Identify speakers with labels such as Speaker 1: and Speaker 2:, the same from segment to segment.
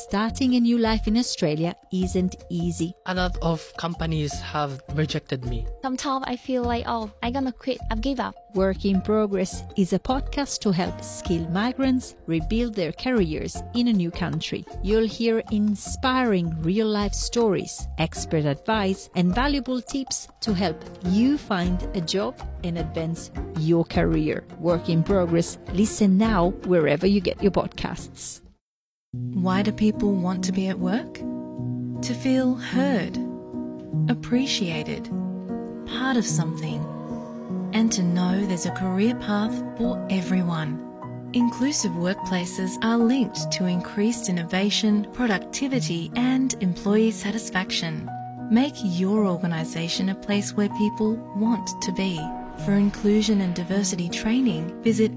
Speaker 1: starting a new life in Australia isn't easy.
Speaker 2: A lot of companies have rejected me.
Speaker 3: Sometimes I feel like, oh, I'm gonna quit, I've give up.
Speaker 1: Work in Progress is a podcast to help skilled migrants rebuild their careers in a new country. You'll hear inspiring real life stories, expert advice, and valuable tips to help you find a job and advance your career. Work in Progress. Listen now wherever you get your podcasts.
Speaker 4: Why do people want to be at work? To feel heard, appreciated, part of something, and to know there's a career path for everyone. Inclusive workplaces are linked to increased innovation, productivity, and employee satisfaction. Make your organisation a place where people want to be. For inclusion and diversity training, visit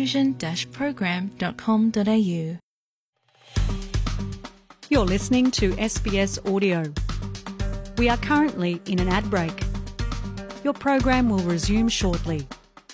Speaker 4: inclusion-program.com.au.
Speaker 5: You're listening to SBS Audio. We are currently in an ad break. Your program will resume shortly.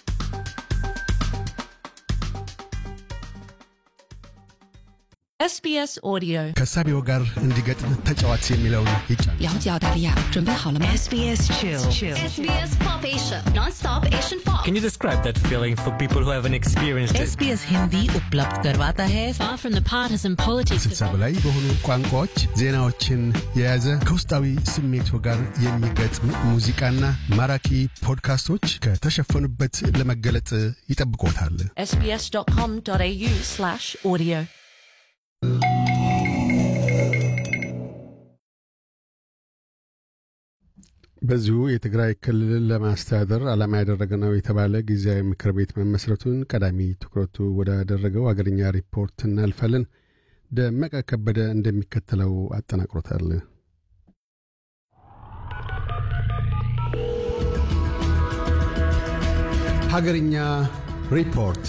Speaker 6: SBS Audio，
Speaker 7: ከሳቢው ጋር እንዲገጥም ተጫዋች የሚለውን ይጫን
Speaker 6: 了解澳大利亚，准备好了吗
Speaker 8: SBS Chill.
Speaker 9: SBS Pop Asia, non-stop Asian pop.
Speaker 10: Can you describe that feeling for people who haven't experienced it?
Speaker 8: SBS Hindi उपलब्ध करवाता है
Speaker 6: Far from the partisan politics
Speaker 7: ስልሳ በላይ በሆኑ ቋንቋዎች ዜናዎችን የያዘ ከውስጣዊ ስሜቱ ጋር የሚገጥም ሙዚቃና ማራኪ ፖድካስቶች ከተሸፈኑበት ለመገለጥ ይጠብቆታል።
Speaker 6: sbs.com.au slash audio
Speaker 7: በዚሁ የትግራይ ክልልን ለማስተዳደር ዓላማ ያደረገ ነው የተባለ ጊዜያዊ ምክር ቤት መመስረቱን ቀዳሚ ትኩረቱ ወዳደረገው አገርኛ ሪፖርት እናልፋለን። ደመቀ ከበደ እንደሚከተለው አጠናቅሮታል። ሀገርኛ ሪፖርት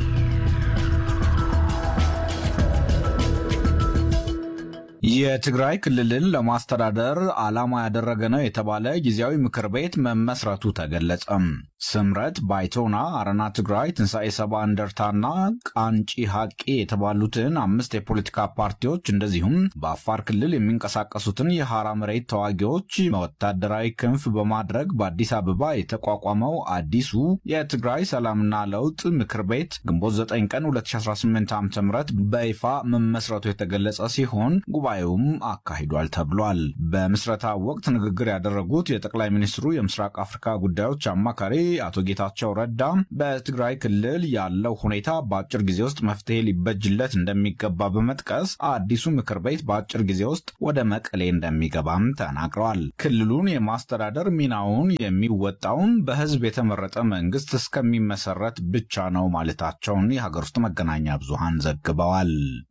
Speaker 11: የትግራይ ክልልን ለማስተዳደር ዓላማ ያደረገ ነው የተባለ ጊዜያዊ ምክር ቤት መመስረቱ ተገለጸም። ስምረት ባይቶና፣ አረና ትግራይ፣ ትንሣኤ ሰባ እንደርታና ቃንጪ ሐቄ የተባሉትን አምስት የፖለቲካ ፓርቲዎች እንደዚሁም በአፋር ክልል የሚንቀሳቀሱትን የሐራ መሬት ተዋጊዎች ወታደራዊ ክንፍ በማድረግ በአዲስ አበባ የተቋቋመው አዲሱ የትግራይ ሰላምና ለውጥ ምክር ቤት ግንቦት 9 ቀን 2018 ዓ ም በይፋ መመስረቱ የተገለጸ ሲሆን ጉባኤውም አካሂዷል ተብሏል። በምስረታ ወቅት ንግግር ያደረጉት የጠቅላይ ሚኒስትሩ የምስራቅ አፍሪካ ጉዳዮች አማካሪ አቶ ጌታቸው ረዳ በትግራይ ክልል ያለው ሁኔታ በአጭር ጊዜ ውስጥ መፍትሄ ሊበጅለት እንደሚገባ በመጥቀስ አዲሱ ምክር ቤት በአጭር ጊዜ ውስጥ ወደ መቀሌ እንደሚገባም ተናግረዋል። ክልሉን የማስተዳደር ሚናውን የሚወጣውን በህዝብ የተመረጠ መንግስት እስከሚመሰረት ብቻ ነው ማለታቸውን የሀገር ውስጥ መገናኛ ብዙሃን ዘግበዋል።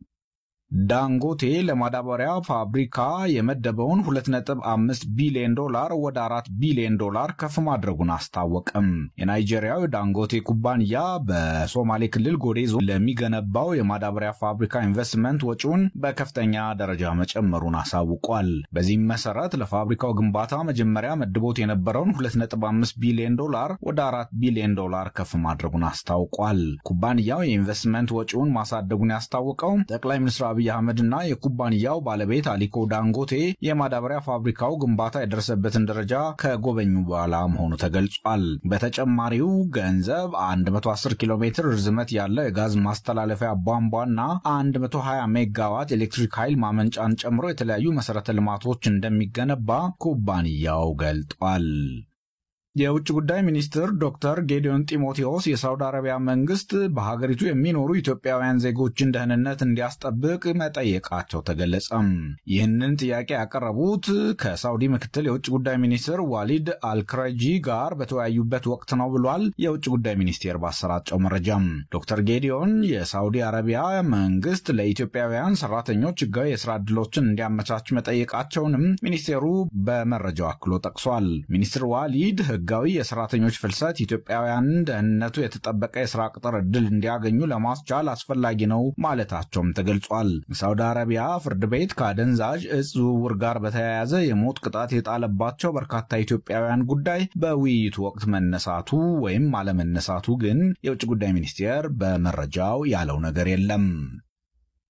Speaker 11: ዳንጎቴ ለማዳበሪያ ፋብሪካ የመደበውን 2.5 ቢሊዮን ዶላር ወደ 4 ቢሊዮን ዶላር ከፍ ማድረጉን አስታወቀም። የናይጄሪያው ዳንጎቴ ኩባንያ በሶማሌ ክልል ጎዴ ዞን ለሚገነባው የማዳበሪያ ፋብሪካ ኢንቨስትመንት ወጪውን በከፍተኛ ደረጃ መጨመሩን አሳውቋል። በዚህም መሰረት ለፋብሪካው ግንባታ መጀመሪያ መድቦት የነበረውን 2.5 ቢሊዮን ዶላር ወደ 4 ቢሊዮን ዶላር ከፍ ማድረጉን አስታውቋል። ኩባንያው የኢንቨስትመንት ወጪውን ማሳደጉን ያስታወቀው ጠቅላይ ሚኒስትር አብይ አህመድና የኩባንያው ባለቤት አሊኮ ዳንጎቴ የማዳበሪያ ፋብሪካው ግንባታ የደረሰበትን ደረጃ ከጎበኙ በኋላ መሆኑ ተገልጿል። በተጨማሪው ገንዘብ 110 ኪሎ ሜትር ርዝመት ያለው የጋዝ ማስተላለፊያ ቧንቧና 120 ሜጋዋት ኤሌክትሪክ ኃይል ማመንጫን ጨምሮ የተለያዩ መሠረተ ልማቶች እንደሚገነባ ኩባንያው ገልጧል። የውጭ ጉዳይ ሚኒስትር ዶክተር ጌዲዮን ጢሞቴዎስ የሳውዲ አረቢያ መንግስት በሀገሪቱ የሚኖሩ ኢትዮጵያውያን ዜጎችን ደህንነት እንዲያስጠብቅ መጠየቃቸው ተገለጸም። ይህንን ጥያቄ ያቀረቡት ከሳውዲ ምክትል የውጭ ጉዳይ ሚኒስትር ዋሊድ አልክረጂ ጋር በተወያዩበት ወቅት ነው ብሏል። የውጭ ጉዳይ ሚኒስቴር ባሰራጨው መረጃም ዶክተር ጌዲዮን የሳውዲ አረቢያ መንግስት ለኢትዮጵያውያን ሰራተኞች ህጋዊ የስራ ዕድሎችን እንዲያመቻች መጠየቃቸውንም ሚኒስቴሩ በመረጃው አክሎ ጠቅሷል። ሚኒስትር ዋሊድ ህጋዊ የሰራተኞች ፍልሰት ኢትዮጵያውያንን ደህንነቱ የተጠበቀ የስራ ቅጥር ዕድል እንዲያገኙ ለማስቻል አስፈላጊ ነው ማለታቸውም ተገልጿል። ሳውዲ አረቢያ ፍርድ ቤት ከአደንዛዥ እጽ ዝውውር ጋር በተያያዘ የሞት ቅጣት የጣለባቸው በርካታ ኢትዮጵያውያን ጉዳይ በውይይቱ ወቅት መነሳቱ ወይም አለመነሳቱ ግን የውጭ ጉዳይ ሚኒስቴር በመረጃው ያለው ነገር የለም።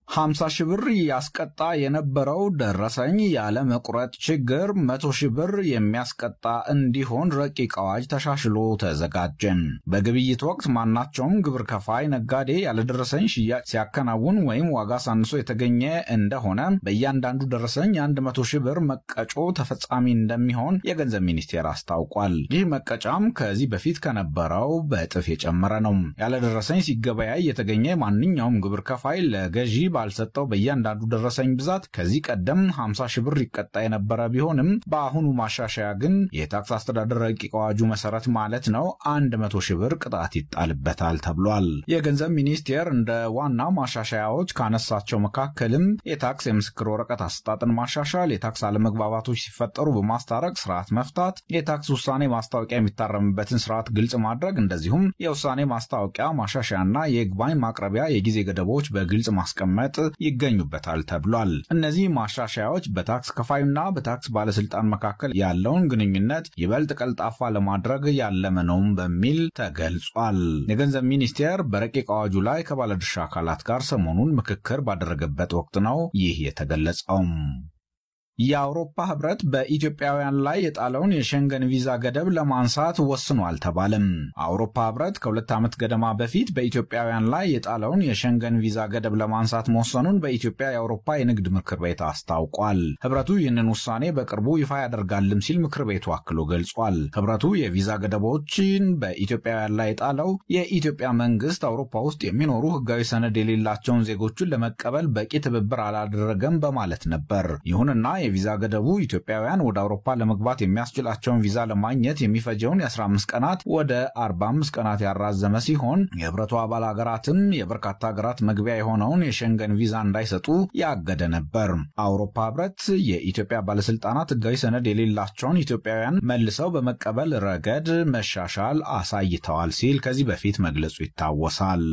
Speaker 11: 50 ሺህ ብር ያስቀጣ የነበረው ደረሰኝ ያለ መቁረጥ ችግር መቶ ሺህ ብር የሚያስቀጣ እንዲሆን ረቂቅ አዋጅ ተሻሽሎ ተዘጋጀን። በግብይት ወቅት ማናቸውም ግብር ከፋይ ነጋዴ ያለደረሰኝ ሽያጭ ሲያከናውን ወይም ዋጋ ሳንሶ የተገኘ እንደሆነ በእያንዳንዱ ደረሰኝ የአንድ መቶ ሺህ ብር መቀጮ ተፈጻሚ እንደሚሆን የገንዘብ ሚኒስቴር አስታውቋል። ይህ መቀጫም ከዚህ በፊት ከነበረው በእጥፍ የጨመረ ነው። ያለደረሰኝ ሲገበያይ የተገኘ ማንኛውም ግብር ከፋይ ለገዢ ባልሰጠው በእያንዳንዱ ደረሰኝ ብዛት ከዚህ ቀደም 50 ሺህ ብር ይቀጣ የነበረ ቢሆንም በአሁኑ ማሻሻያ ግን የታክስ አስተዳደር ረቂቅ አዋጁ መሰረት ማለት ነው 100 ሺህ ብር ቅጣት ይጣልበታል ተብሏል። የገንዘብ ሚኒስቴር እንደ ዋና ማሻሻያዎች ካነሳቸው መካከልም የታክስ የምስክር ወረቀት አሰጣጥን ማሻሻል፣ የታክስ አለመግባባቶች ሲፈጠሩ በማስታረቅ ስርዓት መፍታት፣ የታክስ ውሳኔ ማስታወቂያ የሚታረምበትን ስርዓት ግልጽ ማድረግ፣ እንደዚሁም የውሳኔ ማስታወቂያ ማሻሻያና የይግባኝ ማቅረቢያ የጊዜ ገደቦች በግልጽ ማስቀመጥ ይገኙበታል ተብሏል። እነዚህ ማሻሻያዎች በታክስ ከፋዩና በታክስ ባለስልጣን መካከል ያለውን ግንኙነት ይበልጥ ቀልጣፋ ለማድረግ ያለመ ነውም በሚል ተገልጿል። የገንዘብ ሚኒስቴር በረቂቅ አዋጁ ላይ ከባለድርሻ አካላት ጋር ሰሞኑን ምክክር ባደረገበት ወቅት ነው ይህ የተገለጸው። የአውሮፓ ህብረት በኢትዮጵያውያን ላይ የጣለውን የሸንገን ቪዛ ገደብ ለማንሳት ወስኖ አልተባለም። አውሮፓ ህብረት ከሁለት ዓመት ገደማ በፊት በኢትዮጵያውያን ላይ የጣለውን የሸንገን ቪዛ ገደብ ለማንሳት መወሰኑን በኢትዮጵያ የአውሮፓ የንግድ ምክር ቤት አስታውቋል። ህብረቱ ይህንን ውሳኔ በቅርቡ ይፋ ያደርጋልም ሲል ምክር ቤቱ አክሎ ገልጿል። ህብረቱ የቪዛ ገደቦችን በኢትዮጵያውያን ላይ የጣለው የኢትዮጵያ መንግስት አውሮፓ ውስጥ የሚኖሩ ህጋዊ ሰነድ የሌላቸውን ዜጎቹን ለመቀበል በቂ ትብብር አላደረገም በማለት ነበር። ይሁንና የቪዛ ገደቡ ኢትዮጵያውያን ወደ አውሮፓ ለመግባት የሚያስችላቸውን ቪዛ ለማግኘት የሚፈጀውን የ15 ቀናት ወደ 45 ቀናት ያራዘመ ሲሆን የህብረቱ አባል ሀገራትም የበርካታ ሀገራት መግቢያ የሆነውን የሸንገን ቪዛ እንዳይሰጡ ያገደ ነበር። አውሮፓ ህብረት የኢትዮጵያ ባለስልጣናት ህጋዊ ሰነድ የሌላቸውን ኢትዮጵያውያን መልሰው በመቀበል ረገድ መሻሻል አሳይተዋል ሲል ከዚህ በፊት መግለጹ ይታወሳል።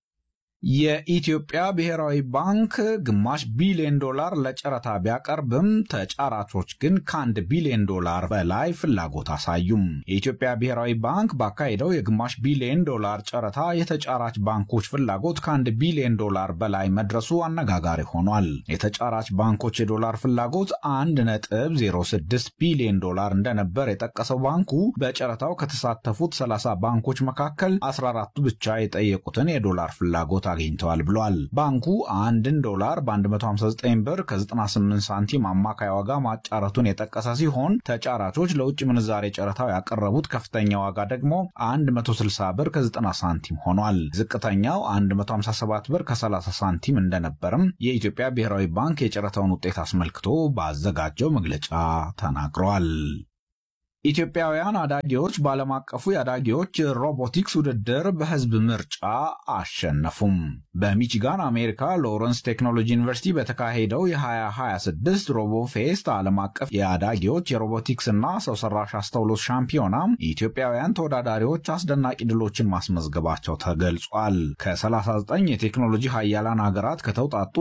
Speaker 11: የኢትዮጵያ ብሔራዊ ባንክ ግማሽ ቢሊዮን ዶላር ለጨረታ ቢያቀርብም ተጫራቾች ግን ከአንድ ቢሊዮን ዶላር በላይ ፍላጎት አሳዩም። የኢትዮጵያ ብሔራዊ ባንክ ባካሄደው የግማሽ ቢሊዮን ዶላር ጨረታ የተጫራች ባንኮች ፍላጎት ከአንድ ቢሊዮን ዶላር በላይ መድረሱ አነጋጋሪ ሆኗል። የተጫራች ባንኮች የዶላር ፍላጎት አንድ ነጥብ 06 ቢሊዮን ዶላር እንደነበር የጠቀሰው ባንኩ በጨረታው ከተሳተፉት 30 ባንኮች መካከል 14ቱ ብቻ የጠየቁትን የዶላር ፍላጎት አግኝተዋል ብሏል። ባንኩ አንድን ዶላር በ159 ብር ከ98 ሳንቲም አማካይ ዋጋ ማጫረቱን የጠቀሰ ሲሆን ተጫራቾች ለውጭ ምንዛሬ ጨረታው ያቀረቡት ከፍተኛ ዋጋ ደግሞ 160 ብር ከ90 ሳንቲም ሆኗል። ዝቅተኛው 157 ብር ከ30 ሳንቲም እንደነበርም የኢትዮጵያ ብሔራዊ ባንክ የጨረታውን ውጤት አስመልክቶ ባዘጋጀው መግለጫ ተናግሯል። ኢትዮጵያውያን አዳጊዎች በዓለም አቀፉ የአዳጊዎች ሮቦቲክስ ውድድር በሕዝብ ምርጫ አሸነፉም። በሚቺጋን አሜሪካ ሎረንስ ቴክኖሎጂ ዩኒቨርሲቲ በተካሄደው የ2026 ሮቦፌስት ዓለም አቀፍ የአዳጊዎች የሮቦቲክስና ሰው ሰራሽ አስተውሎት ሻምፒዮና ኢትዮጵያውያን ተወዳዳሪዎች አስደናቂ ድሎችን ማስመዝገባቸው ተገልጿል። ከ39 የቴክኖሎጂ ሀያላን ሀገራት ከተውጣጡ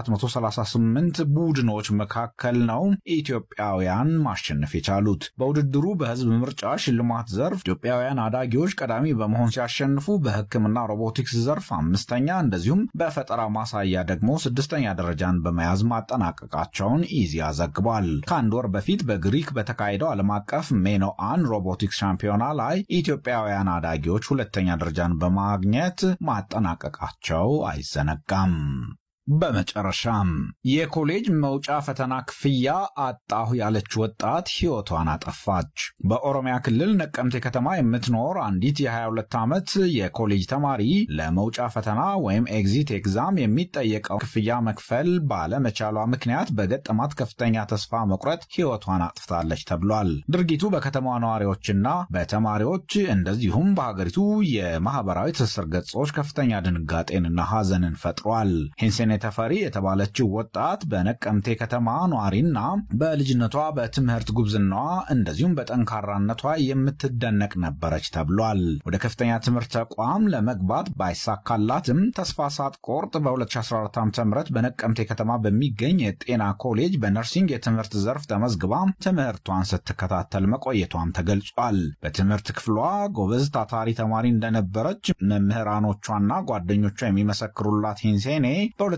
Speaker 11: 738 ቡድኖች መካከል ነው ኢትዮጵያውያን ማሸነፍ የቻሉት። በውድድሩ በህዝብ ምርጫ ሽልማት ዘርፍ ኢትዮጵያውያን አዳጊዎች ቀዳሚ በመሆን ሲያሸንፉ በሕክምና ሮቦቲክስ ዘርፍ አምስተኛ እንደዚሁም በፈጠራ ማሳያ ደግሞ ስድስተኛ ደረጃን በመያዝ ማጠናቀቃቸውን ኢዜአ ዘግቧል። ከአንድ ወር በፊት በግሪክ በተካሄደው ዓለም አቀፍ ሜኖአን ሮቦቲክስ ሻምፒዮና ላይ ኢትዮጵያውያን አዳጊዎች ሁለተኛ ደረጃን በማግኘት ማጠናቀቃቸው አይዘነጋም። በመጨረሻም የኮሌጅ መውጫ ፈተና ክፍያ አጣሁ ያለች ወጣት ሕይወቷን አጠፋች። በኦሮሚያ ክልል ነቀምቴ ከተማ የምትኖር አንዲት የ22 ዓመት የኮሌጅ ተማሪ ለመውጫ ፈተና ወይም ኤግዚት ኤግዛም የሚጠየቀው ክፍያ መክፈል ባለመቻሏ ምክንያት በገጠማት ከፍተኛ ተስፋ መቁረጥ ሕይወቷን አጥፍታለች ተብሏል። ድርጊቱ በከተማዋ ነዋሪዎችና በተማሪዎች እንደዚሁም በሀገሪቱ የማህበራዊ ትስስር ገጾች ከፍተኛ ድንጋጤንና ሐዘንን ፈጥሯል። ተፈሪ የተባለችው ወጣት በነቀምቴ ከተማ ኗሪና በልጅነቷ በትምህርት ጉብዝናዋ እንደዚሁም በጠንካራነቷ የምትደነቅ ነበረች ተብሏል። ወደ ከፍተኛ ትምህርት ተቋም ለመግባት ባይሳካላትም ተስፋ ሳትቆርጥ በ2014 ዓ ም በነቀምቴ ከተማ በሚገኝ የጤና ኮሌጅ በነርሲንግ የትምህርት ዘርፍ ተመዝግባ ትምህርቷን ስትከታተል መቆየቷም ተገልጿል። በትምህርት ክፍሏ ጎበዝ ታታሪ ተማሪ እንደነበረች መምህራኖቿና ጓደኞቿ የሚመሰክሩላት ሂንሴኔ በ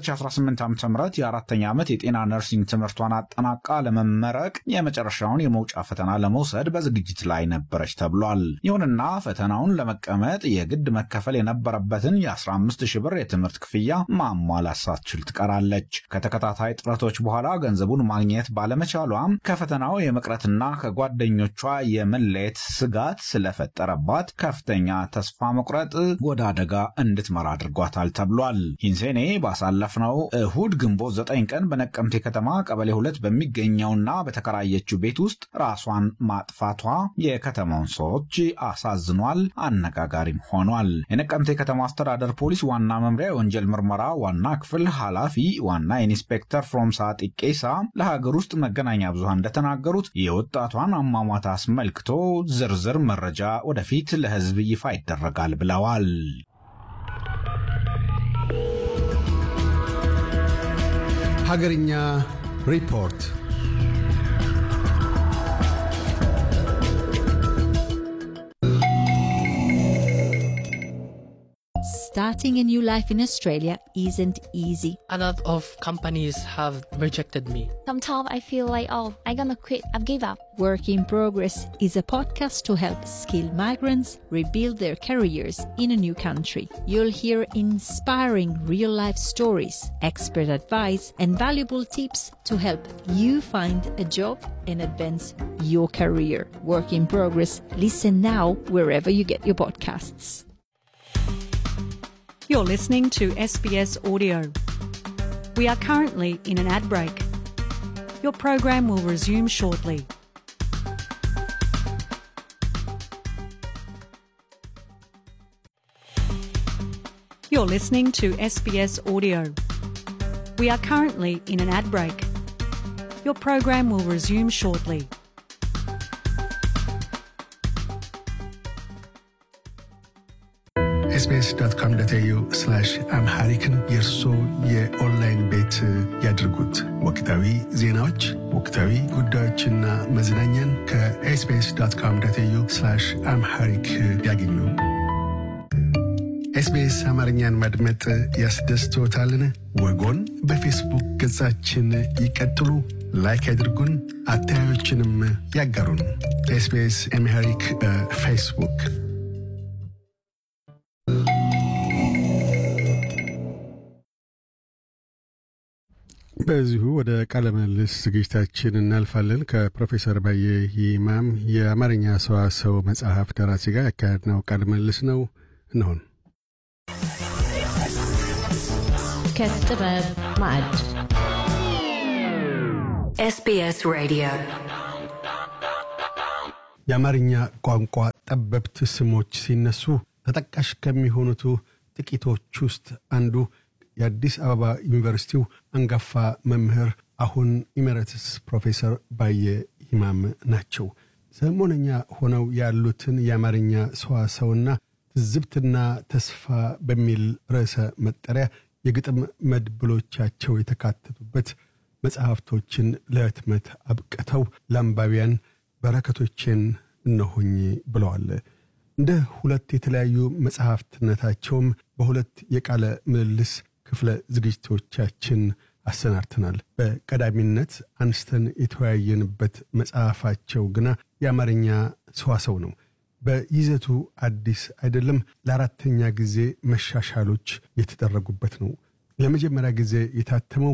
Speaker 11: የ2018 ዓ ም የአራተኛ ዓመት የጤና ነርሲንግ ትምህርቷን አጠናቃ ለመመረቅ የመጨረሻውን የመውጫ ፈተና ለመውሰድ በዝግጅት ላይ ነበረች ተብሏል። ይሁንና ፈተናውን ለመቀመጥ የግድ መከፈል የነበረበትን የ15 ሺህ ብር የትምህርት ክፍያ ማሟላት ሳትችል ትቀራለች። ከተከታታይ ጥረቶች በኋላ ገንዘቡን ማግኘት ባለመቻሏም ከፈተናው የመቅረትና ከጓደኞቿ የመለየት ስጋት ስለፈጠረባት ከፍተኛ ተስፋ መቁረጥ ወደ አደጋ እንድትመራ አድርጓታል ተብሏል። ሂንሴኔ ባሳለፍነው እሁድ ግንቦት ዘጠኝ ቀን በነቀምቴ ከተማ ቀበሌ ሁለት በሚገኘውና በተከራየችው ቤት ውስጥ ራሷን ማጥፋቷ የከተማውን ሰዎች አሳዝኗል፣ አነጋጋሪም ሆኗል። የነቀምቴ ከተማ አስተዳደር ፖሊስ ዋና መምሪያ የወንጀል ምርመራ ዋና ክፍል ኃላፊ ዋና ኢንስፔክተር ፍሮምሳ ጢቄሳ ለሀገር ውስጥ መገናኛ ብዙሃን እንደተናገሩት የወጣቷን አሟሟት አስመልክቶ ዝርዝር መረጃ ወደፊት ለሕዝብ ይፋ ይደረጋል ብለዋል።
Speaker 7: ሀገርኛ ሪፖርት
Speaker 1: Starting a new life in Australia isn't easy.
Speaker 2: A lot of companies have rejected me.
Speaker 3: Sometimes I feel like, oh, I'm gonna quit. I've give up.
Speaker 1: Work in Progress is a podcast to help skilled migrants rebuild their careers in a new country. You'll hear inspiring real life stories, expert advice, and valuable tips to help you find a job and advance your career. Work in Progress. Listen now wherever you get your podcasts.
Speaker 5: You're listening to SBS Audio. We are currently in an ad break. Your program will resume shortly. You're listening to SBS Audio. We are currently in an ad break. Your program will resume shortly.
Speaker 12: ኤስቢኤስ ዶት ኮም ዶት ኤዩ አምሃሪክን የእርሶ የኦንላይን ቤት ያድርጉት። ወቅታዊ ዜናዎች፣ ወቅታዊ ጉዳዮችና መዝናኛን ከኤስቢኤስ ዶት ኮም ዶት ኤዩ አምሃሪክ ያገኙ። ኤስቢኤስ አማርኛን ማድመጥ ያስደስትዎታልን? ወጎን በፌስቡክ ገጻችን ይቀጥሉ፣ ላይክ ያድርጉን፣ አስተያየቶችንም ያጋሩን። ኤስቢኤስ አምሃሪክ በፌስቡክ
Speaker 7: በዚሁ ወደ ቃለ ምልልስ ዝግጅታችን እናልፋለን። ከፕሮፌሰር ባየ ይማም የአማርኛ ሰዋሰው መጽሐፍ ደራሲ ጋር ያካሄድነው ቃለ ምልልስ ነው። እንሆን
Speaker 6: ከጥበብ ማዕድ
Speaker 13: SBS Radio
Speaker 7: የአማርኛ ቋንቋ ጠበብት ስሞች ሲነሱ ተጠቃሽ ከሚሆኑት ጥቂቶች ውስጥ አንዱ የአዲስ አበባ ዩኒቨርሲቲው አንጋፋ መምህር አሁን ኢሜረትስ ፕሮፌሰር ባየ ይማም ናቸው። ሰሞነኛ ሆነው ያሉትን የአማርኛ ሰዋሰውና ትዝብትና ተስፋ በሚል ርዕሰ መጠሪያ የግጥም መድብሎቻቸው የተካተቱበት መጽሐፍቶችን ለህትመት አብቅተው ለአንባቢያን በረከቶቼን እነሆኝ ብለዋል። እንደ ሁለት የተለያዩ መጽሐፍትነታቸውም በሁለት የቃለ ምልልስ ክፍለ ዝግጅቶቻችን አሰናድተናል። በቀዳሚነት አንስተን የተወያየንበት መጽሐፋቸው ግና የአማርኛ ሰዋሰው ነው። በይዘቱ አዲስ አይደለም። ለአራተኛ ጊዜ መሻሻሎች የተደረጉበት ነው። ለመጀመሪያ ጊዜ የታተመው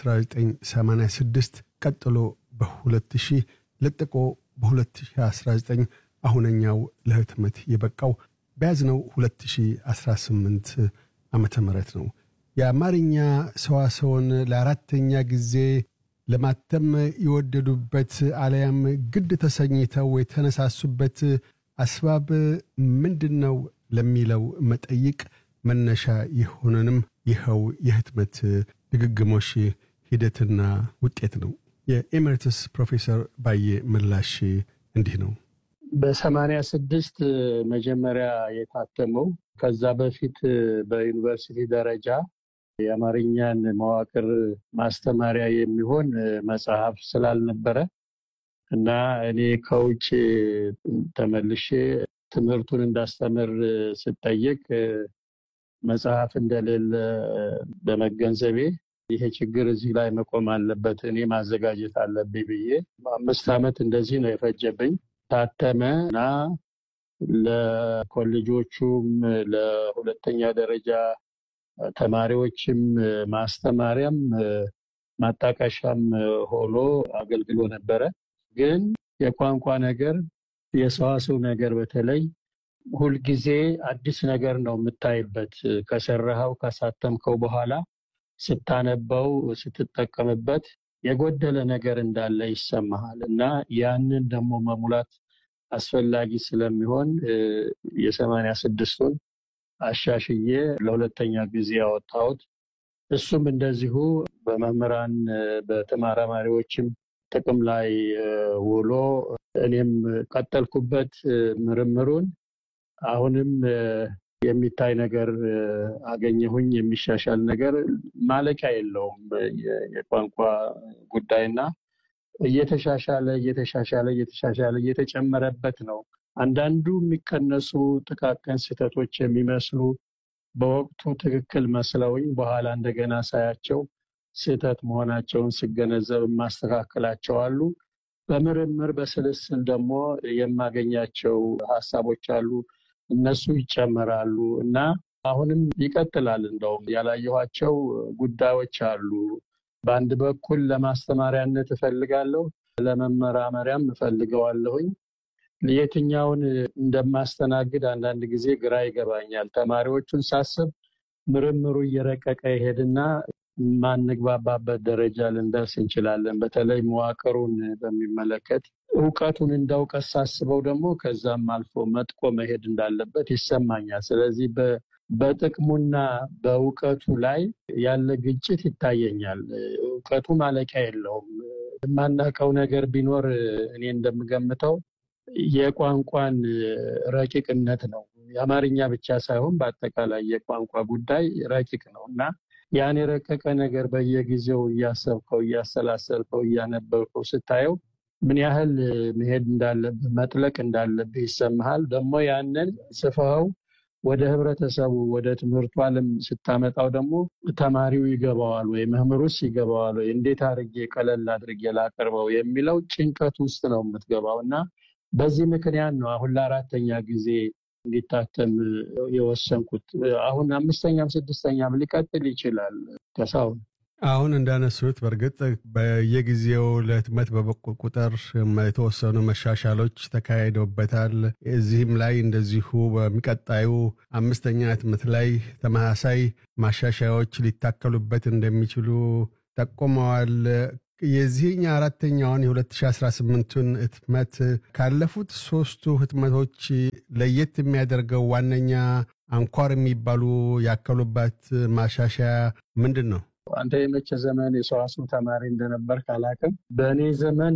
Speaker 7: በ1986 ቀጥሎ በ2000 ለጥቆ በ2019 አሁነኛው ለህትመት የበቃው በያዝነው 2018 ዓመተ ምህረት ነው። የአማርኛ ሰዋሰውን ለአራተኛ ጊዜ ለማተም የወደዱበት አለያም ግድ ተሰኝተው የተነሳሱበት አስባብ ምንድን ነው ለሚለው መጠይቅ መነሻ የሆነንም ይኸው የህትመት ድግግሞሽ ሂደትና ውጤት ነው። የኤሜሪትስ ፕሮፌሰር ባየ ምላሽ እንዲህ ነው።
Speaker 14: በሰማንያ ስድስት መጀመሪያ የታተመው ከዛ በፊት በዩኒቨርሲቲ ደረጃ የአማርኛን መዋቅር ማስተማሪያ የሚሆን መጽሐፍ ስላልነበረ እና እኔ ከውጭ ተመልሼ ትምህርቱን እንዳስተምር ስጠየቅ መጽሐፍ እንደሌለ በመገንዘቤ ይሄ ችግር እዚህ ላይ መቆም አለበት፣ እኔ ማዘጋጀት አለብኝ ብዬ አምስት ዓመት እንደዚህ ነው የፈጀብኝ። ታተመ እና ለኮሌጆቹም ለሁለተኛ ደረጃ ተማሪዎችም ማስተማሪያም ማጣቀሻም ሆኖ አገልግሎ ነበረ። ግን የቋንቋ ነገር የሰዋሰው ነገር በተለይ ሁልጊዜ አዲስ ነገር ነው የምታይበት። ከሰራኸው ካሳተምከው በኋላ ስታነበው ስትጠቀምበት የጎደለ ነገር እንዳለ ይሰማሃል እና ያንን ደግሞ መሙላት አስፈላጊ ስለሚሆን የሰማንያ ስድስቱን አሻሽዬ ለሁለተኛ ጊዜ ያወጣሁት እሱም እንደዚሁ በመምህራን በተመራማሪዎችም ጥቅም ላይ ውሎ እኔም ቀጠልኩበት ምርምሩን። አሁንም የሚታይ ነገር አገኘሁኝ፣ የሚሻሻል ነገር ማለቂያ የለውም የቋንቋ ጉዳይና እየተሻሻለ እየተሻሻለ እየተሻሻለ እየተጨመረበት ነው። አንዳንዱ የሚቀነሱ ጥቃቅን ስህተቶች የሚመስሉ በወቅቱ ትክክል መስለውኝ በኋላ እንደገና ሳያቸው ስህተት መሆናቸውን ስገነዘብ የማስተካከላቸው አሉ። በምርምር በስልስል ደግሞ የማገኛቸው ሀሳቦች አሉ። እነሱ ይጨመራሉ እና አሁንም ይቀጥላል። እንደውም ያላየኋቸው ጉዳዮች አሉ። በአንድ በኩል ለማስተማሪያነት እፈልጋለሁ፣ ለመመራመሪያም እፈልገዋለሁኝ። የትኛውን እንደማስተናግድ አንዳንድ ጊዜ ግራ ይገባኛል። ተማሪዎቹን ሳስብ ምርምሩ እየረቀቀ ይሄድና ማንግባባበት ደረጃ ልንደርስ እንችላለን። በተለይ መዋቅሩን በሚመለከት እውቀቱን እንደ እውቀት ሳስበው ደግሞ ከዛም አልፎ መጥቆ መሄድ እንዳለበት ይሰማኛል። ስለዚህ በጥቅሙና በእውቀቱ ላይ ያለ ግጭት ይታየኛል። እውቀቱ ማለቂያ የለውም። የማናውቀው ነገር ቢኖር እኔ እንደምገምተው የቋንቋን ረቂቅነት ነው። የአማርኛ ብቻ ሳይሆን በአጠቃላይ የቋንቋ ጉዳይ ረቂቅ ነው እና ያን የረቀቀ ነገር በየጊዜው እያሰብከው፣ እያሰላሰልከው፣ እያነበብከው ስታየው ምን ያህል መሄድ እንዳለብህ መጥለቅ እንዳለብህ ይሰማሃል። ደግሞ ያንን ጽፈኸው ወደ ህብረተሰቡ ወደ ትምህርቱ ዓለም ስታመጣው ደግሞ ተማሪው ይገባዋል ወይ መምህሩስ ይገባዋል ወይ እንዴት አድርጌ ቀለል አድርጌ ላቀርበው የሚለው ጭንቀት ውስጥ ነው የምትገባው እና በዚህ ምክንያት ነው አሁን ለአራተኛ ጊዜ እንዲታተም የወሰንኩት። አሁን አምስተኛም ስድስተኛም ሊቀጥል ይችላል። ከሳሁን
Speaker 7: አሁን እንዳነሱት በእርግጥ በየጊዜው ለህትመት በበቁ ቁጥር የተወሰኑ መሻሻሎች ተካሂደውበታል። እዚህም ላይ እንደዚሁ በሚቀጣዩ አምስተኛ ህትመት ላይ ተመሳሳይ ማሻሻያዎች ሊታከሉበት እንደሚችሉ ጠቁመዋል። የዚህኛ አራተኛውን የ2018ቱን ህትመት ካለፉት ሶስቱ ህትመቶች ለየት የሚያደርገው ዋነኛ አንኳር የሚባሉ ያከሉበት ማሻሻያ ምንድን ነው?
Speaker 14: አንተ የመቼ ዘመን የሰዋስው ተማሪ እንደነበር ካላቅም፣ በእኔ ዘመን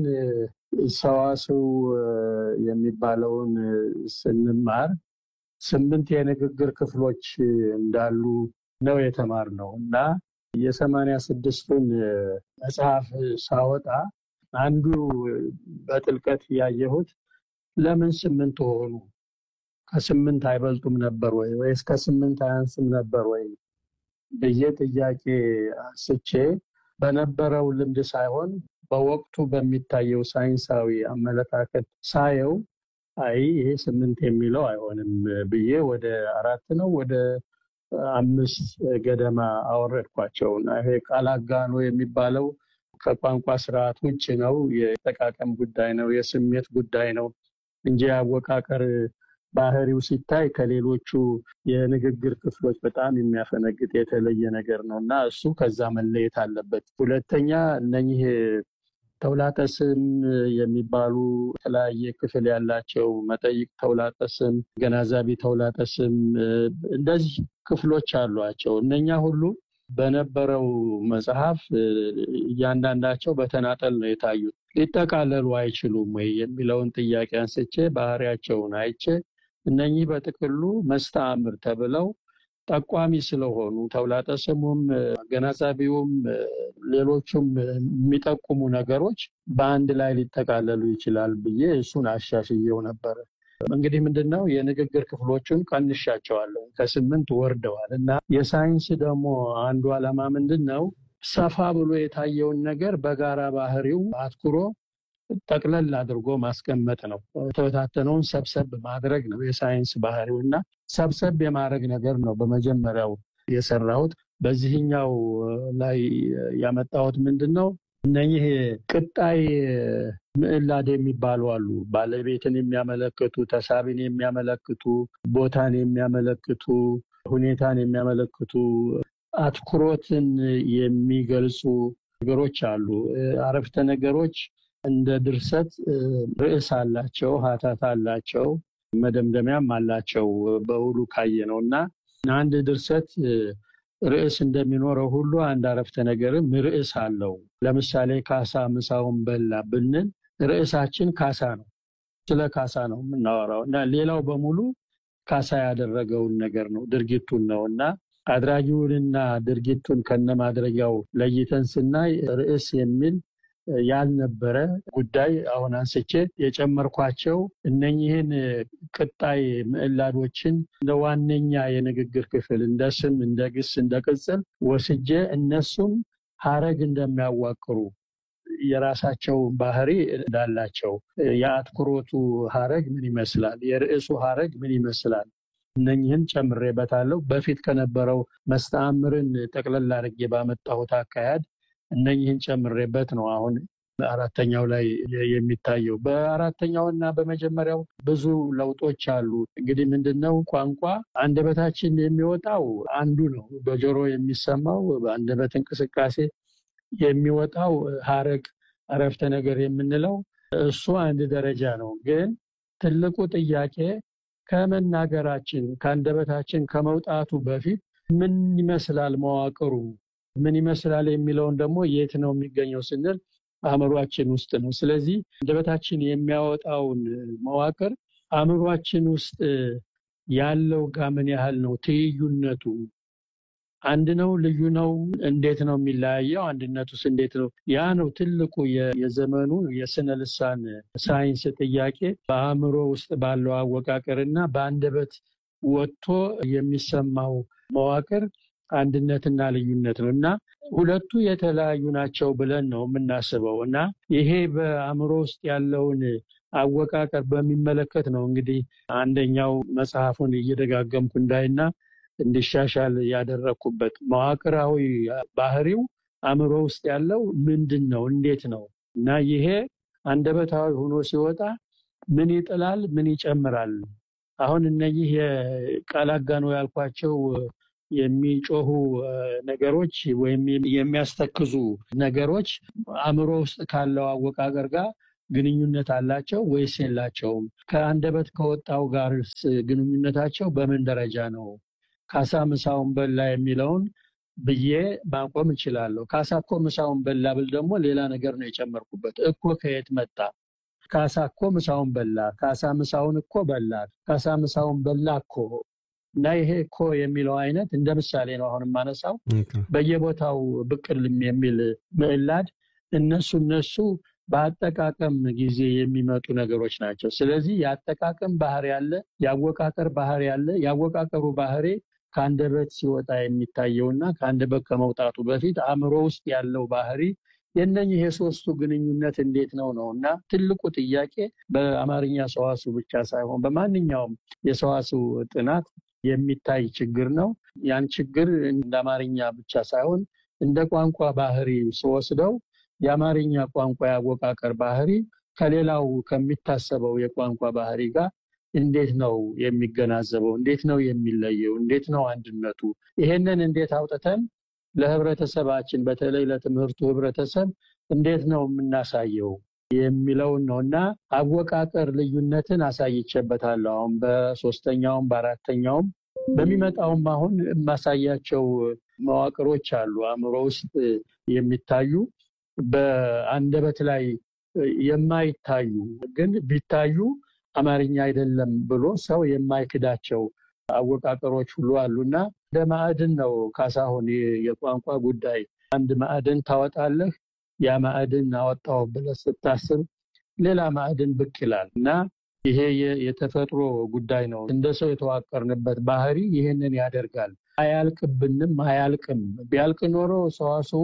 Speaker 14: ሰዋስው የሚባለውን ስንማር ስምንት የንግግር ክፍሎች እንዳሉ ነው የተማርነው እና የሰማንያ ስድስቱን መጽሐፍ ሳወጣ አንዱ በጥልቀት ያየሁት ለምን ስምንት ሆኑ? ከስምንት አይበልጡም ነበር ወይ ወይስ ከስምንት አያንስም ነበር ወይ ብዬ ጥያቄ አንስቼ በነበረው ልምድ ሳይሆን በወቅቱ በሚታየው ሳይንሳዊ አመለካከት ሳየው አይ ይሄ ስምንት የሚለው አይሆንም ብዬ ወደ አራት ነው ወደ አምስት ገደማ አወረድኳቸው እና ይሄ ቃል አጋኖ የሚባለው ከቋንቋ ስርዓት ውጭ ነው። የጠቃቀም ጉዳይ ነው፣ የስሜት ጉዳይ ነው እንጂ አወቃቀር ባህሪው ሲታይ ከሌሎቹ የንግግር ክፍሎች በጣም የሚያፈነግጥ የተለየ ነገር ነው እና እሱ ከዛ መለየት አለበት። ሁለተኛ እነኚህ ተውላጠ ስም የሚባሉ የተለያየ ክፍል ያላቸው መጠይቅ ተውላጠ ስም፣ ገናዛቢ ተውላጠ ስም እንደዚህ ክፍሎች አሏቸው። እነኛ ሁሉ በነበረው መጽሐፍ እያንዳንዳቸው በተናጠል ነው የታዩት። ሊጠቃለሉ አይችሉም ወይ የሚለውን ጥያቄ አንስቼ ባህሪያቸውን አይቼ እነኚህ በጥቅሉ መስተአምር ተብለው ጠቋሚ ስለሆኑ ተውላጠ ስሙም አገናዛቢውም ሌሎቹም የሚጠቁሙ ነገሮች በአንድ ላይ ሊጠቃለሉ ይችላል ብዬ እሱን አሻሽየው ነበረ። እንግዲህ ምንድን ነው የንግግር ክፍሎቹን ቀንሻቸዋለሁ፣ ከስምንት ወርደዋል እና የሳይንስ ደግሞ አንዱ ዓላማ ምንድን ነው ሰፋ ብሎ የታየውን ነገር በጋራ ባህሪው አትኩሮ ጠቅለል አድርጎ ማስቀመጥ ነው። የተበታተነውን ሰብሰብ ማድረግ ነው የሳይንስ ባህሪው እና ሰብሰብ የማድረግ ነገር ነው በመጀመሪያው የሰራሁት። በዚህኛው ላይ ያመጣሁት ምንድን ነው እነኚህ ቅጣይ ምዕላድ የሚባሉ አሉ። ባለቤትን የሚያመለክቱ፣ ተሳቢን የሚያመለክቱ፣ ቦታን የሚያመለክቱ፣ ሁኔታን የሚያመለክቱ፣ አትኩሮትን የሚገልጹ ነገሮች አሉ። አረፍተ ነገሮች እንደ ድርሰት ርዕስ አላቸው፣ ሀተታ አላቸው፣ መደምደሚያም አላቸው በውሉ ካየ ነው እና አንድ ድርሰት ርዕስ እንደሚኖረው ሁሉ አንድ አረፍተ ነገርም ርዕስ አለው። ለምሳሌ ካሳ ምሳውን በላ ብንል ርዕሳችን ካሳ ነው። ስለ ካሳ ነው የምናወራው እና ሌላው በሙሉ ካሳ ያደረገውን ነገር ነው ድርጊቱን ነው እና አድራጊውንና ድርጊቱን ከነማድረጊያው ለይተን ስናይ ርዕስ የሚል ያልነበረ ጉዳይ አሁን አንስቼ የጨመርኳቸው እነኚህን ቅጣይ ምዕላዶችን እንደ ዋነኛ የንግግር ክፍል እንደ ስም፣ እንደ ግስ፣ እንደ ቅጽል ወስጄ እነሱም ሀረግ እንደሚያዋቅሩ የራሳቸው ባህሪ እንዳላቸው የአትኩሮቱ ሀረግ ምን ይመስላል፣ የርዕሱ ሀረግ ምን ይመስላል፣ እነኝህን ጨምሬበታለሁ። በፊት ከነበረው መስተአምርን ጠቅለል አድርጌ ባመጣሁት አካሄድ እነኝህን ጨምሬበት ነው አሁን አራተኛው ላይ የሚታየው። በአራተኛው እና በመጀመሪያው ብዙ ለውጦች አሉ። እንግዲህ ምንድነው ቋንቋ አንደበታችን የሚወጣው አንዱ ነው። በጆሮ የሚሰማው በአንደበት እንቅስቃሴ የሚወጣው ሀረግ አረፍተ ነገር የምንለው እሱ አንድ ደረጃ ነው። ግን ትልቁ ጥያቄ ከመናገራችን ከአንደበታችን ከመውጣቱ በፊት ምን ይመስላል መዋቅሩ ምን ይመስላል የሚለውን ደግሞ የት ነው የሚገኘው ስንል አእምሯችን ውስጥ ነው። ስለዚህ አንደበታችን የሚያወጣውን መዋቅር አእምሯችን ውስጥ ያለው ጋር ምን ያህል ነው ትይዩነቱ አንድ ነው? ልዩ ነው? እንዴት ነው የሚለያየው? አንድነቱስ እንዴት ነው? ያ ነው ትልቁ የዘመኑ የስነ ልሳን ሳይንስ ጥያቄ በአእምሮ ውስጥ ባለው አወቃቀር እና በአንደበት ወጥቶ የሚሰማው መዋቅር አንድነትና ልዩነት ነው እና ሁለቱ የተለያዩ ናቸው ብለን ነው የምናስበው እና ይሄ በአእምሮ ውስጥ ያለውን አወቃቀር በሚመለከት ነው እንግዲህ አንደኛው መጽሐፉን እየደጋገምኩ እንዳይና እንዲሻሻል ያደረግኩበት መዋቅራዊ ባህሪው አእምሮ ውስጥ ያለው ምንድን ነው እንዴት ነው እና ይሄ አንደበታዊ ሆኖ ሲወጣ ምን ይጥላል ምን ይጨምራል አሁን እነዚህ የቃል አጋኖ ያልኳቸው የሚጮሁ ነገሮች ወይም የሚያስተክዙ ነገሮች አእምሮ ውስጥ ካለው አወቃቀር ጋር ግንኙነት አላቸው ወይስ የላቸውም? ከአንደበት ከወጣው ጋር ግንኙነታቸው በምን ደረጃ ነው? ካሳ ምሳውን በላ የሚለውን ብዬ ማቆም እችላለሁ። ካሳ እኮ ምሳውን በላ ብል ደግሞ ሌላ ነገር ነው የጨመርኩበት። እኮ ከየት መጣ? ካሳ እኮ ምሳውን በላ፣ ካሳ ምሳውን እኮ በላ፣ ካሳ ምሳውን በላ እኮ እና ይሄ እኮ የሚለው አይነት እንደ ምሳሌ ነው አሁን የማነሳው። በየቦታው ብቅልም የሚል ምዕላድ እነሱ እነሱ በአጠቃቀም ጊዜ የሚመጡ ነገሮች ናቸው። ስለዚህ የአጠቃቀም ባህሪ ያለ፣ የአወቃቀር ባህሪ ያለ። የአወቃቀሩ ባህሪ ከአንደበት ሲወጣ የሚታየውና ከአንደበት ከመውጣቱ በፊት አእምሮ ውስጥ ያለው ባህሪ የነኝህ የሶስቱ ግንኙነት እንዴት ነው ነው እና ትልቁ ጥያቄ በአማርኛ ሰዋሱ ብቻ ሳይሆን በማንኛውም የሰዋሱ ጥናት የሚታይ ችግር ነው። ያን ችግር እንደ አማርኛ ብቻ ሳይሆን እንደ ቋንቋ ባህሪ ስወስደው የአማርኛ ቋንቋ የአወቃቀር ባህሪ ከሌላው ከሚታሰበው የቋንቋ ባህሪ ጋር እንዴት ነው የሚገናዘበው? እንዴት ነው የሚለየው? እንዴት ነው አንድነቱ? ይሄንን እንዴት አውጥተን ለህብረተሰባችን በተለይ ለትምህርቱ ህብረተሰብ እንዴት ነው የምናሳየው የሚለውን ነው እና አወቃቀር ልዩነትን አሳይቼበታለሁ። አሁን በሶስተኛውም በአራተኛውም በሚመጣውም አሁን የማሳያቸው መዋቅሮች አሉ አእምሮ ውስጥ የሚታዩ በአንደበት ላይ የማይታዩ ግን ቢታዩ አማርኛ አይደለም ብሎ ሰው የማይክዳቸው አወቃቀሮች ሁሉ አሉና እንደ ማዕድን ነው ካሳሁን የቋንቋ ጉዳይ። አንድ ማዕድን ታወጣለህ። ያ ማዕድን አወጣው ብለህ ስታስብ ሌላ ማዕድን ብቅ ይላል እና ይሄ የተፈጥሮ ጉዳይ ነው። እንደ ሰው የተዋቀርንበት ባህሪ ይህንን ያደርጋል። አያልቅብንም፣ አያልቅም። ቢያልቅ ኖሮ ሰዋስው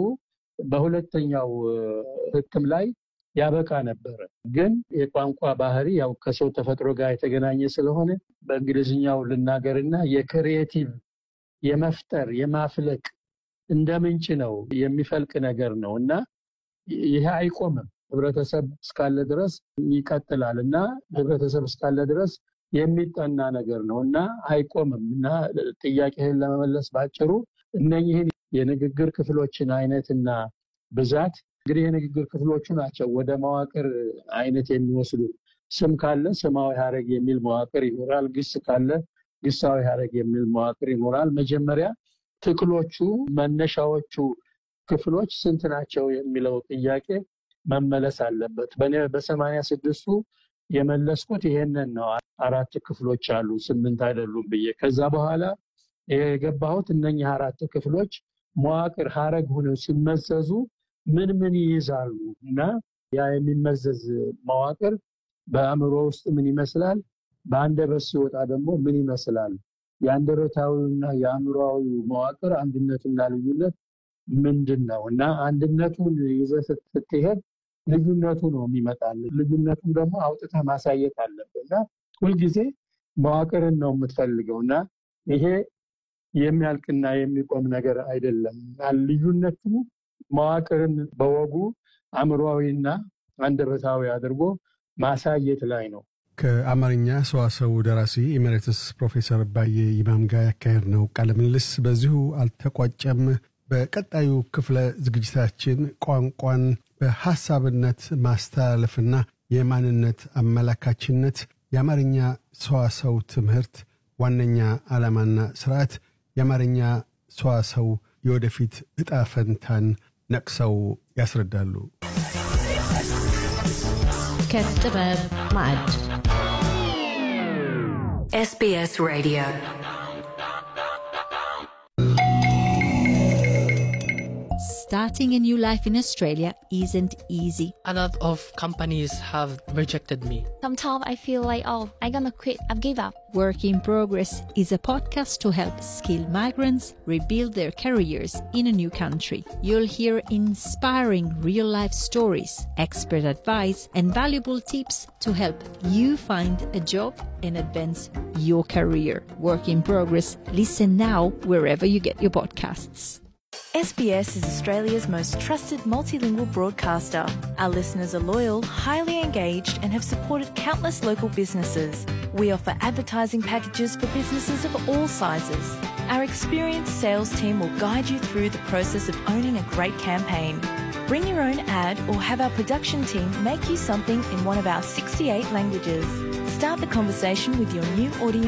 Speaker 14: በሁለተኛው ህትም ላይ ያበቃ ነበረ። ግን የቋንቋ ባህሪ ያው ከሰው ተፈጥሮ ጋር የተገናኘ ስለሆነ በእንግሊዝኛው ልናገርና የክሪኤቲቭ የመፍጠር የማፍለቅ እንደ ምንጭ ነው የሚፈልቅ ነገር ነው እና ይሄ አይቆምም። ህብረተሰብ እስካለ ድረስ ይቀጥላል እና ህብረተሰብ እስካለ ድረስ የሚጠና ነገር ነው እና አይቆምም እና ጥያቄህን ለመመለስ ባጭሩ እነኝህን የንግግር ክፍሎችን አይነትና ብዛት እንግዲህ የንግግር ክፍሎቹ ናቸው ወደ መዋቅር አይነት የሚወስዱ። ስም ካለ ስማዊ ሀረግ የሚል መዋቅር ይኖራል። ግስ ካለ ግሳዊ ሀረግ የሚል መዋቅር ይኖራል። መጀመሪያ ትክሎቹ መነሻዎቹ ክፍሎች ስንት ናቸው የሚለው ጥያቄ መመለስ አለበት። በእኔ በሰማንያ ስድስቱ የመለስኩት ይሄንን ነው። አራት ክፍሎች አሉ ስምንት አይደሉም ብዬ ከዛ በኋላ የገባሁት እነኚህ አራት ክፍሎች መዋቅር ሀረግ ሆነው ሲመዘዙ ምን ምን ይይዛሉ እና ያ የሚመዘዝ መዋቅር በአእምሮ ውስጥ ምን ይመስላል፣ በአንደበት ሲወጣ ደግሞ ምን ይመስላል፣ የአንደበታዊና የአእምሮዊ መዋቅር አንድነትና ልዩነት ምንድን ነው እና አንድነቱን ይዘህ ስትሄድ ልዩነቱ ነው የሚመጣል። ልዩነቱን ደግሞ አውጥተህ ማሳየት አለብህ እና ሁልጊዜ መዋቅርን ነው የምትፈልገው እና ይሄ የሚያልቅና የሚቆም ነገር አይደለም። ልዩነቱ መዋቅርን በወጉ አእምሮዊና አንደበታዊ አድርጎ ማሳየት ላይ ነው።
Speaker 7: ከአማርኛ ሰዋሰው ደራሲ ኤሜሬትስ ፕሮፌሰር ባየ ይማም ጋር ያካሄድ ነው ቃለ ምልልስ በዚሁ አልተቋጨም። በቀጣዩ ክፍለ ዝግጅታችን ቋንቋን በሐሳብነት ማስተላለፍና የማንነት አመላካችነት፣ የአማርኛ ሰዋሰው ትምህርት ዋነኛ ዓላማና ስርዓት፣ የአማርኛ ሰዋሰው የወደፊት ዕጣ ፈንታን ነቅሰው ያስረዳሉ።
Speaker 6: ከጥበብ ማዕድ
Speaker 13: SBS Radio
Speaker 1: Starting a new life in Australia isn't easy.
Speaker 2: A lot of companies have rejected me.
Speaker 3: Sometimes I feel like, oh, I'm gonna quit. I've give up.
Speaker 1: Work in Progress is a podcast to help skilled migrants rebuild their careers in a new country. You'll hear inspiring real life stories, expert advice, and valuable tips to help you find a job and advance your career. Work in Progress. Listen now wherever you get your podcasts.
Speaker 15: SBS is Australia's most trusted multilingual broadcaster. Our listeners are loyal, highly engaged, and have supported countless local businesses. We offer advertising packages for businesses of all sizes. Our experienced sales team will guide you through the process of owning a great campaign. Bring your own ad or have our production team make you something in one of our 68 languages. Start the conversation with your new audience